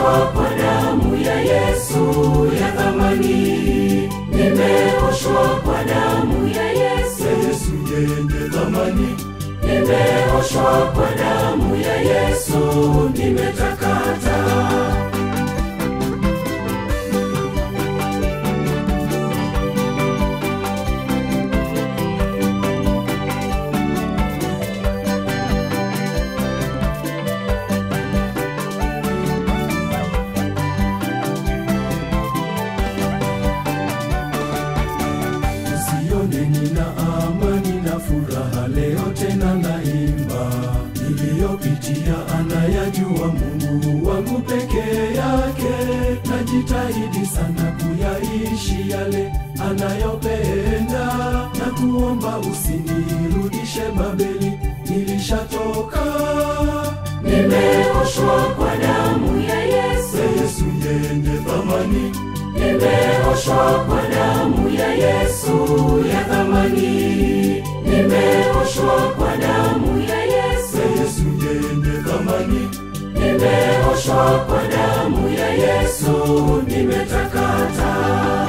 Nimeoshwa kwa damu ya Yesu ya thamani, nimeoshwa kwa damu ya Yesu, Yesu yenye thamani, nimeoshwa kwa damu ya Yesu, nimetakata. usione nina amani na furaha leo tena naimba. Niliyopitia anayajua Mungu wangu pekee yake, najitahidi sana kuyaishi yale anayopenda na kuomba usinirudishe Babeli, nilishatoka. Nimeoshwa kwa damu ya Yesu, Yesu yenye thamani, nimeoshwa kwa damu ya Yesu ya thamani, nimeoshwa kwa damu ya Yesu, Yesu yenye thamani, nimeoshwa kwa damu ya Yesu, nimetakata.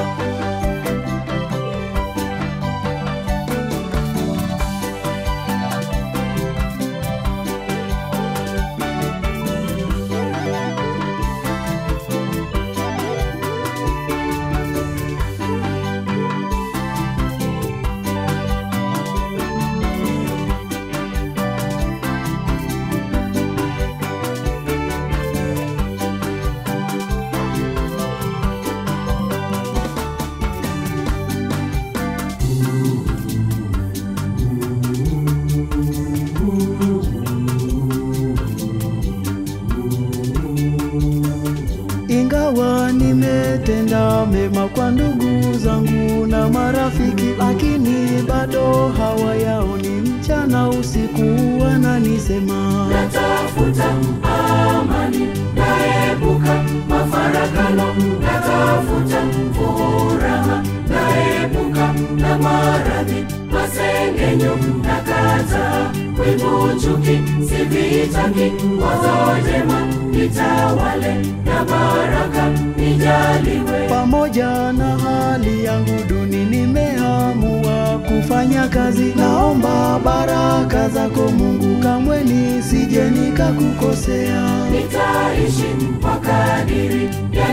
Ingawa nimetenda mema kwa ndugu zangu na marafiki, lakini bado hawayaoni. Mchana usiku wananisema, natafuta amani, naepuka mafarakano, natafuta furaha, naepuka na maradhi, masengenyo, nakata wivu, chuki, sivitaki, wazo jema nitawale, na baraka nijaliwe. pamoja na hali yangu duni, nimeamua kufanya kazi. Naomba baraka zako Mungu, kamwe nisije nikakukosea. nitaishi kwa kadiri ya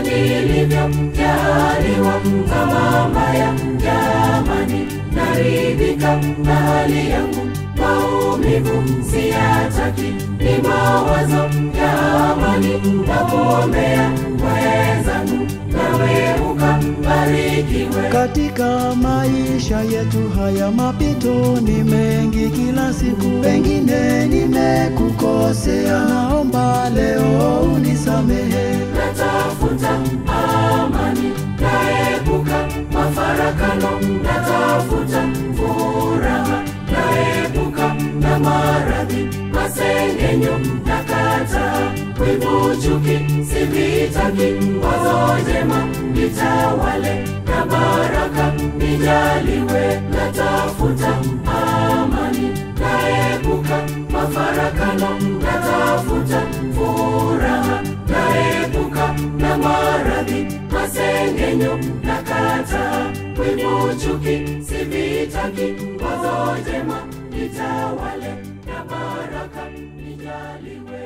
nilivyojaliwa, kama mbaya jamani, naridhika na hali yangu, maumivu siyataki, ni mawazo ya amani na kuombea wenzangu, nawe ukabarikiwe. Katika maisha yetu haya mapito ni mengi kila siku, pengine nimekukosea, naomba leo unisamehe. natafuta amani, naepuka mafarakano, natafuta furaha, naepuka na maradhi, masengenyo, nakata wivu, chuki, sivitaki, wazo jema nitawale, na baraka nijaliwe, natafuta amani, naepuka mafarakano, natafuta furaha, naepuka na maradhi, masengenyo, nakata wivu, chuki, sivitaki, wazo jema nitawale, na baraka nijaliwe.